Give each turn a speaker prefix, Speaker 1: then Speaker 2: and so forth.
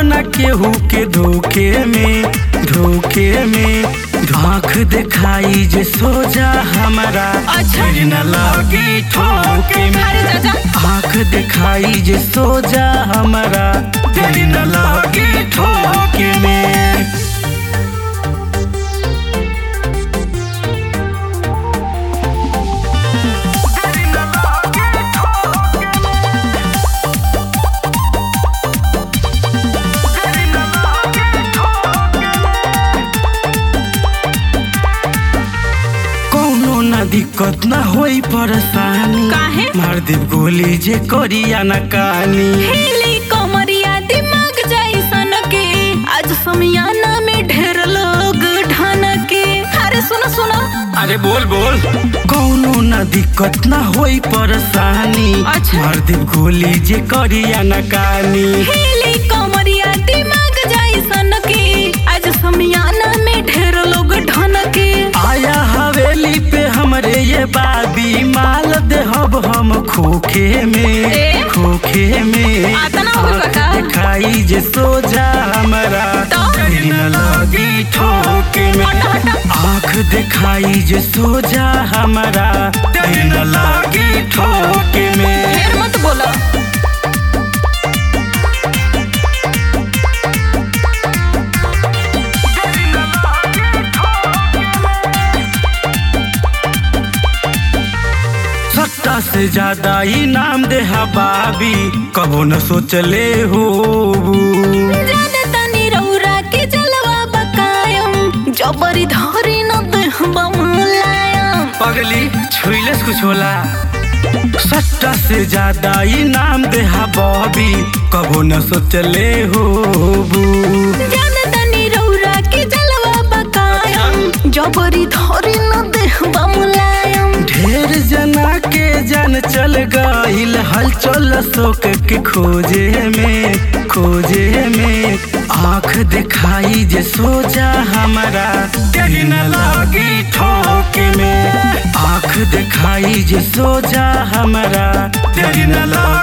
Speaker 1: न केहू के धोखे में धोखे में आँख दिखाई जे सोजा हमारा
Speaker 2: अच्छा।
Speaker 1: फिर न लगी ठोके में
Speaker 2: अरे चाचा
Speaker 1: आँख दिखाई जे सोजा हमारा फिर न लगी ठोके में कौनो न दिक्कत न होई परेशानी
Speaker 2: काहे?
Speaker 1: मार देव गोली जे करिया न कानी
Speaker 2: हिली कमरिया दिमाग जैसन के आज समियाना में ढेर लोग ढन के अरे सुनो सुनो
Speaker 1: अरे बोल बोल कौनो न दिक्कत न होई परेशानी
Speaker 2: अच्छा।
Speaker 1: मार देव गोली जे करिया न कानी
Speaker 2: हिली कमरिया दिमाग जैसन के आज समियाना में ढेर लोग ढन के
Speaker 1: आया हवेली पे हमरे ये बाबी माल देहब हम खोखे में
Speaker 2: ए?
Speaker 1: खोखे में
Speaker 2: आता ना होई
Speaker 1: आँख
Speaker 2: बका।
Speaker 1: दिखाई जे सोजा हमारा
Speaker 2: तो?
Speaker 1: फिर न लगी ठोके में
Speaker 2: हटा, हटा।
Speaker 1: आँख दिखाई जे सोजा हमारा फिर न लगी ठोके में
Speaker 2: ढेर मत बोलो
Speaker 1: सत्ता से ज्यादा इनाम दे बाबी कबो न सोचले हो
Speaker 2: जाने तनी रौरा के जलवा बकायम जबरी धरी न देह बमलायम
Speaker 1: पगली छुइलस कुछ होला सट्टा से ज्यादा इनाम दे बॉबी कबो न सोचले हो
Speaker 2: जाने तनी रौरा के जलवा बकायम जबरी धरी न देह बमलायम
Speaker 1: ढेर जना के जान चल गईल हलचल शोक के खोजे में खोजे में आँख दिखाई जे सोजा हमारा तेरी न लगी ठोके में आँख दिखाई जे सोजा हमारा तेरी न लगी